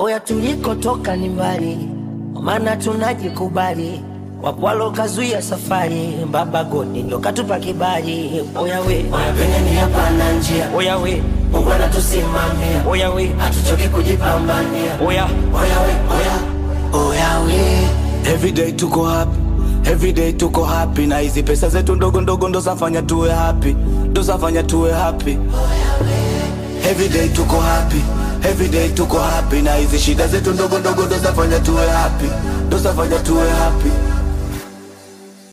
Oya, tulikotoka ni mbali, maana tunajikubali. Wapwalo kazuia safari, baba godi ndo katupa kibali. Oya we, Oya penye ni hapana njia, oya we, Mungu anatusimamia, oya we, hatuchoki kujipambania. oya Oya we, oya, oya we, Everyday tuko happy, everyday tuko happy, na hizi pesa zetu ndogo ndogo ndo zafanya tuwe happy, ndo zafanya tuwe happy. Everyday tuko happy, everyday tuko happy, na hizi shida zetu ndogo ndogo ndo zafanya tuwe happy, ndo zafanya tuwe happy.